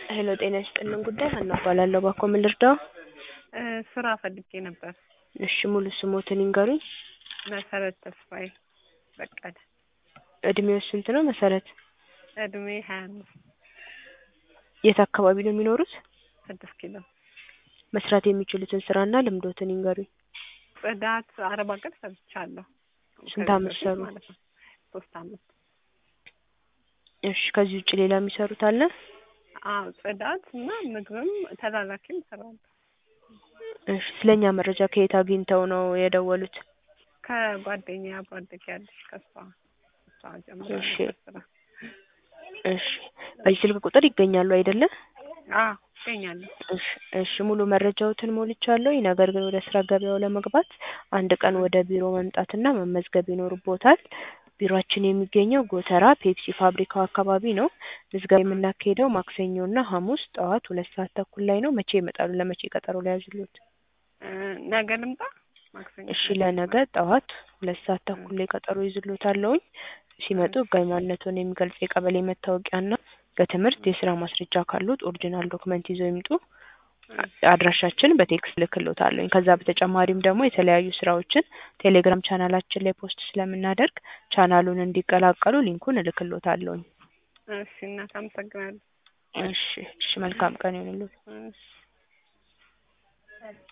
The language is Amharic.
ሄሎ ጤና ይስጥልን ጉዳይ ሀና እባላለሁ። ባክዎ ምን ልርዳዎ? ስራ ፈልጌ ነበር። እሺ ሙሉ ስሞትን ይንገሩኝ? መሰረት ተስፋዬ በቀለ። እድሜዎ ስንት ነው መሰረት? እድሜ ሀያ አምስት የት አካባቢ ነው የሚኖሩት? ስድስት ኪሎ መስራት የሚችሉትን ስራና ልምዶትን ይንገሩኝ? ጽዳት አረብ ሀገር ሰርቻለሁ። ስንት አመት ከዚህ በፊት ሰሩ? ማለት ነው። ሶስት አመት። እሺ ከዚህ ውጭ ሌላ የሚሰሩት አለ? አዎ ጽዳት እና ምግብም ተላላኪም እሰራለሁ። እሺ ስለኛ መረጃ ከየት አግኝተው ነው የደወሉት? ከጓደኛዬ አብሮ አደጌ አለች ከእሷ እሷ ጀምራ እሺ። ነበር ስራ። እሺ በዚህ ስልክ ቁጥር ይገኛሉ አይደለ? አዎ እገኛለሁ። እሺ እሺ ሙሉ መረጃዎትን ሞልቻለሁኝ። ነገር ግን ወደ ስራ ገበያው ለመግባት አንድ ቀን ወደ ቢሮ መምጣትና መመዝገብ ይኖርብዎታል። ቢሮአችን የሚገኘው ጎተራ ፔፕሲ ፋብሪካው አካባቢ ነው። ምዝገባ የምናካሂደው ማክሰኞና ሐሙስ ጠዋት ሁለት ሰዓት ተኩል ላይ ነው። መቼ ይመጣሉ? ለመቼ ቀጠሮ ልያዝልዎት? እ ነገ ልምጣ? ማክሰኞ እሺ ለነገ ጠዋት ሁለት ሰዓት ተኩል ላይ ቀጠሮ ይዝልዎታለሁኝ። ሲመጡ ህጋዊ ማንነትዎን የሚገልጽ የቀበሌ መታወቂያና ከትምህርት የስራ ማስረጃ ካሉት ኦሪጂናል ዶክመንት ይዘው ይምጡ። አድራሻችን በቴክስት እልክልዎታለሁኝ። ከዛ በተጨማሪም ደግሞ የተለያዩ ስራዎችን ቴሌግራም ቻናላችን ላይ ፖስት ስለምናደርግ ቻናሉን እንዲቀላቀሉ ሊንኩን እልክልዎታለሁኝ። እሺ እናት አመሰግናለሁ። እሺ እሺ መልካም ቀን ይሁንልዎት። እሺ